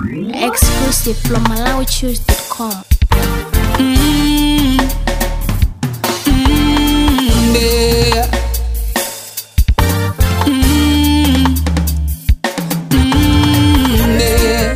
Exclusive from MalawiChoose.com. Mm, mm, yeah. Mm, mm, yeah.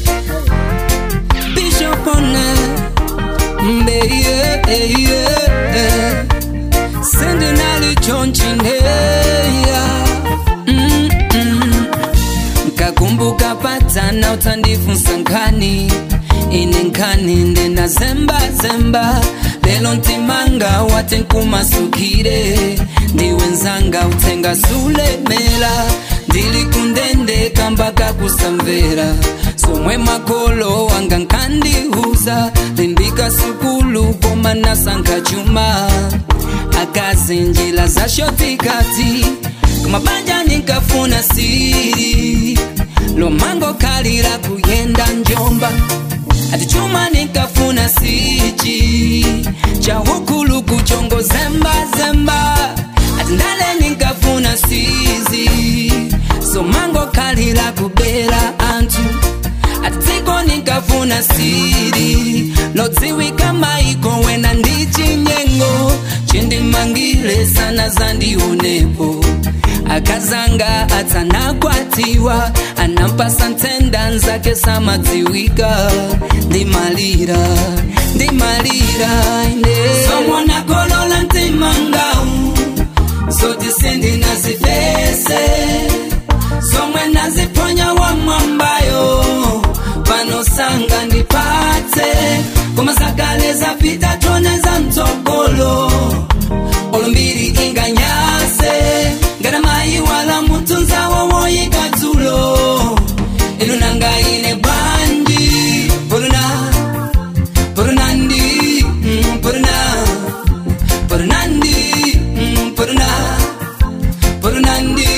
Bishop on it, yeah, yeah. Sending Ali John Chinheya. Mm, mm. Nkakumbuka patana utandifunsa nkani ine nkani ndena zemba zemba lelo ntimanga wate nkumasukire ndiwe nzanga utenga sulemela ndili kundendeka mpaka kusamvera somwe makolo wanga nkandihuza limbika sukulu koma nasankha chuma akazinjila za shotikati kumabanja nikafuna siri lomango kalira kuyenda njomba ati chuma nikafuna sichi cha hukulu kuchongo zemba zemba ati ndale nikafuna sizi somango kalira kubera antu ati dziko nikafuna siri lodziwika maiko wena ndichinyengo chindimangile sana zandionepo akazanga atsanakwatiwa anampasa ntenda nzake samadziwika ndimalira ndimalira ine somona kolola ntimangau zoti sendinazipese somwe naziponya wa mwambayo panosanga ndipatse koma zakale zapita tone za mtsogolo olumbiri inganyase ngana mayi wala mutunza wowoyika dzulo inu nanga ine bwanji puruna purunandi mm, puruna purunandi mm, puruna purunandi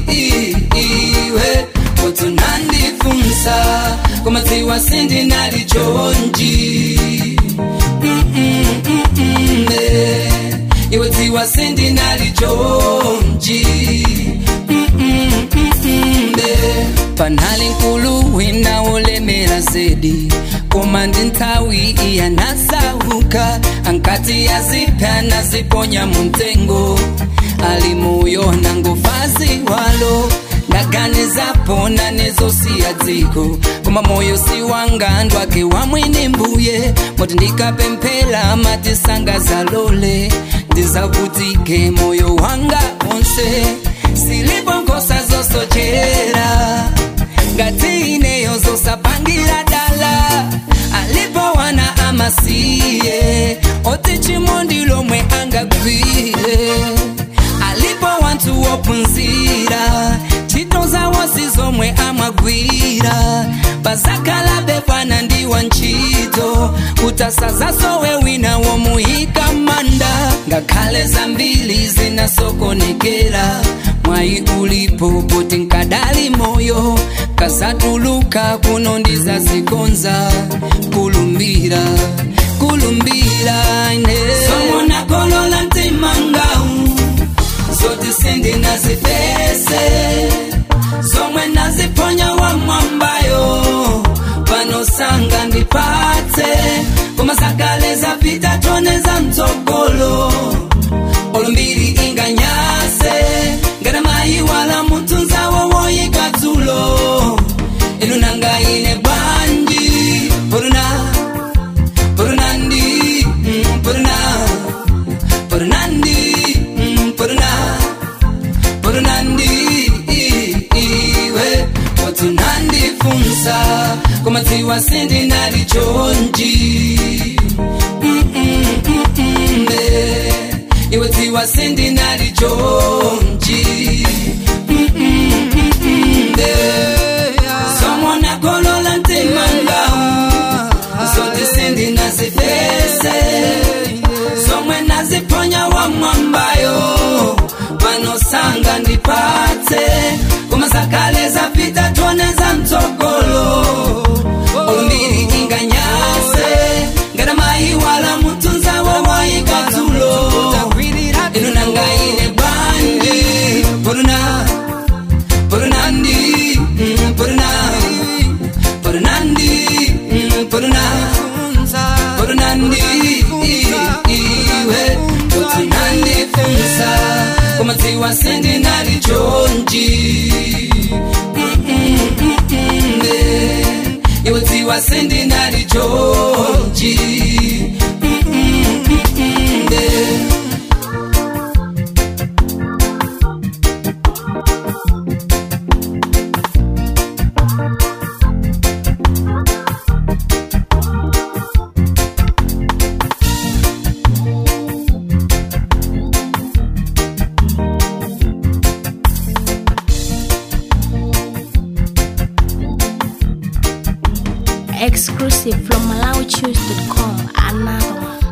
iwe utunandifunsa kumadziwa sindinali chonji Mm, mm, mm, mm, eh. iwe dziwa sindinali chonji Mm, mm, mm, mm, eh. panali nkulu wina wolemera zedi koma ndi nthawi iya nasauka ankati yazipya naziponya muntengo ali moyo nangofazi walo ndaganizapo nanezosiya dziko koma moyo si wanga ndwake wamwini mbuye moti ndikapemphera mati sangazalole ndizavutike moyo wanga onse silipo nkhosa zosochera ngati ineyo zosapangira dala alipo wana amasiye oti chimondi lomwe angagwire alipo wanthu wophunzira ntchito zawo si zomwe amagwira pazakhala pana ndi wantchito kutasazasowe wina womuyika manda ngakhale zambiri zinasokonekera mwayi ulipo poti nkadali moyo kasatuluka kuno ndizazikonza kulumbira kulumbira ine somona kolola ntimangau zoti sindinazipese zomwe naziponya wa mwambayo panosanga ndipatse koma zakale zapita tone za mtsogolo olumbiri inganyase ngana mayi wala mutunza wowoyika dzulo inu nanga ine bwanji puruna purunandi mm, puruna purunandi mm, puruna purunandi iwe watunandifunsa kumadziwa sindinali chonji Mm, mm, mm, mm, eh. iwe dziwa sindinali chonji Mm, mm, mm, mm, eh. somona kolola ntimangau zoti sindinazifese somwe naziponya wa mwambayo panosanga ndipatse koma zakale zapita tone za mtsogolo olumbiri inganyase ngana mayi wala mutunza wowoyika dzulo inu nanga ine bwanji puruna purunandi mm, ndinafunsa koma dziwa sindinali chonchi Mm-mm-mm-mm, eh. iwe dziwa sindinali chonchi Mm-mm-mm-mm, eh. Exclusive from MalawiChoose.com. Another one.